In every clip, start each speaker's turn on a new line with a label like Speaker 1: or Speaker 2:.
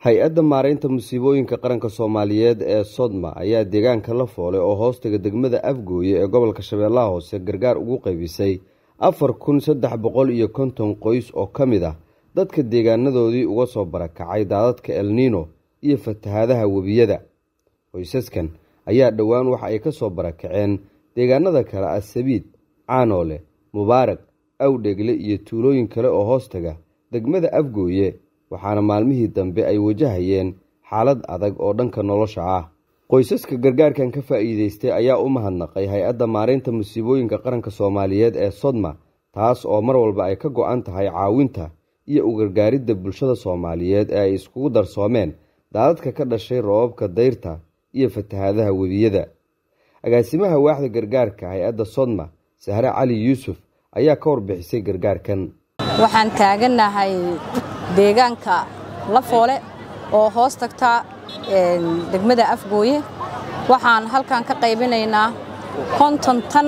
Speaker 1: hay-adda maaraynta musiibooyinka qaranka soomaaliyeed ee sodma ayaa deegaanka la foolay oo hoostaga degmada afgooye ee gobolka shabeellaha hoose gargaar ugu qaybisay afar kun saddex boqol iyo konton qoys oo ka mid ah dadka deegaanadoodii uga soo barakacay daadadka elniino iyo fatahaadaha webiyada qoysaskan ayaa dhowaan waxa ay ka soo barakaceen deegaanada kale ah sabiid caanoole mubaarag awdhegle iyo tuulooyin kale oo hoostaga degmada afgooye waxaana maalmihii dambe ay wajahayeen xaalad adag oo dhanka nolosha ah qoysaska gargaarkan ka faa'iideystay ayaa u mahadnaqay hay-adda maaraynta musiibooyinka qaranka soomaaliyeed ee sodma taas oo mar walba ay ka go-an tahay caawinta iyo u gargaaridda bulshada soomaaliyeed ee ay iskugu darsoomeen daadadka ka dhashay roobabka dayrta iyo fatahaadaha webiyada agaasimaha waaxda gargaarka hay-adda sodma sahre cali yuusuf ayaa ka warbixisay gargaarkan
Speaker 2: waxaan taaganahay deegaanka lafoole oo hoos tagta degmada afgooye waxaan halkan ka qaybinaynaa konton tan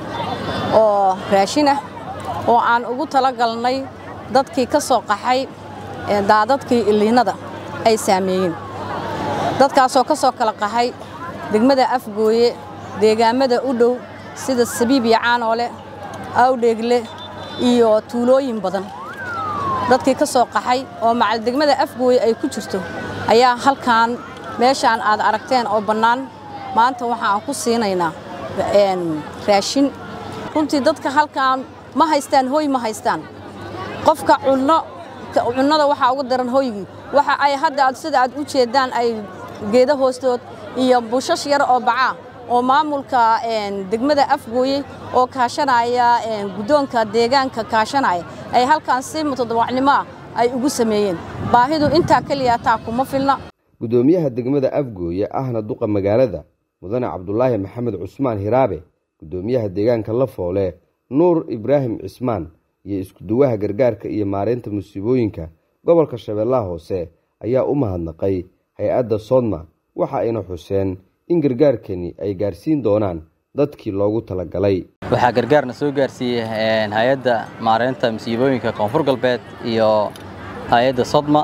Speaker 2: oo raashin ah oo aan ugu talagalnay dadkii ka soo qaxay daadadkii iliinada ay saameeyeen dadkaasoo ka soo kala qaxay degmada afgooye deegaamada u dhow sida sabiib iyo caanoole awdheegle iyo tuulooyin badan dadkii ka soo qaxay oo macal degmada afgooye ay ku jirto ayaa halkan meeshaan aad aragteen oo bannaan maanta waxaan ku siinaynaa raashin runtii dadka halkan ma haystaan hooy ma haystaan qofka cunno cunnada waxaa ugu daran hooygii waxa ay hadda aad sida aad u jeeddaan ay geeda hoostood iyo bushash yar oo bacaa oo maamulka degmada afgooye oo kaashanaya guddoonka deegaanka kaashanaya ay halkan si mutadawacnimo ah ay ugu sameeyeen baahidu intaa keliya taa kuma filna
Speaker 1: guddoomiyaha degmada afgooye ahna duqa magaalada mudane cabdulaahi maxamed cusmaan hiraabe guddoomiyaha deegaanka la foole nuur ibraahim cismaan iyo iskuduwaha gargaarka iyo maaraynta musiibooyinka gobolka shabeellaha hoose ayaa u mahadnaqay hay-adda sodma waxa ayna xuseen in gargaarkani ay gaarsiin doonaan dadkii loogu talagalay
Speaker 3: waxaa gargaarna soo gaarsiiyey hay-adda maaraynta musiibooyinka koonfur galbeed iyo hay-adda sodma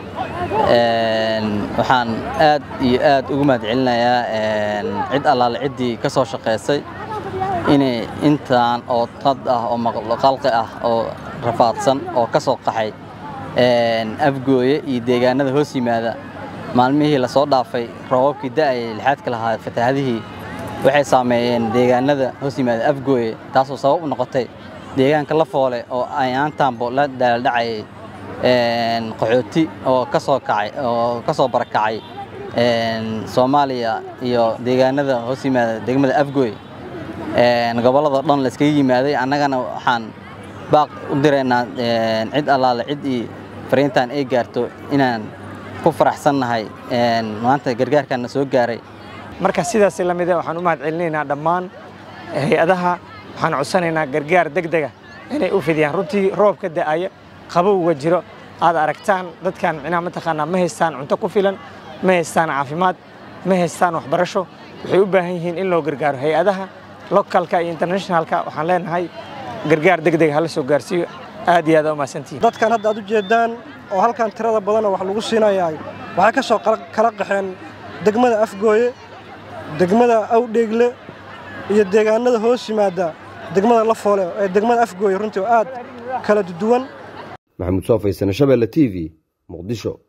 Speaker 3: waxaan aad iyo aad ugu mahad celinayaa cid allaale ciddii ka soo shaqaysay inay intaan oo tad ah oo maqalqi ah oo rafaadsan oo ka soo qaxay afgooye iyo deegaanada hoos yimaada maalmihii lasoo dhaafay roobabkii da'ayay lixaadka lahaa fatahaadihii waxay saameeyeen deegaanada hoos yimaada afgooye taasoo sabab u noqotay deegaanka la foole oo ayaantaanbo la daaldhacayay qaxooti oo ka soo kacay oo ka soo barakacay soomaaliya iyo deegaanada hoos yimaada degmada afgooye gobolladao dhan la iskaga yimaaday annagana waxaan baaq u diraynaa cid allaale cid ii fariintan ay gaarto inaan ku faraxsannahay maanta gargaarkanna soo gaaray
Speaker 4: marka sidaas la mida waxaan u mahad celinaynaa dhammaan hay-adaha waxaan codsanaynaa gargaar deg dega inay u fidiyaan runtii roobka da'aya qabowga jiro aad aragtaan dadkan micnaha mataqaanaa ma haystaan cunto ku filan ma haystaan caafimaad ma haystaan waxbarasho waxay u baahan yihiin in loo gargaaro hay-adaha localka iyo internationalka waxaan leenahay gargaar deg deg hala soo gaarsiiyo aad iyo aad u mahadsantihiin
Speaker 5: dadkan hadda aad u jeedaan oo halkan tirada badanoo wax lagu siinayaa waxay ka soo kala qaxeen degmada afgooye degmada awdheegle iyo deegaanada hoos yimaada degmada la foole ee degmada afgooye runtii oo aad kala duwan
Speaker 1: maxamuud soo faysane shabeelle t v muqdisho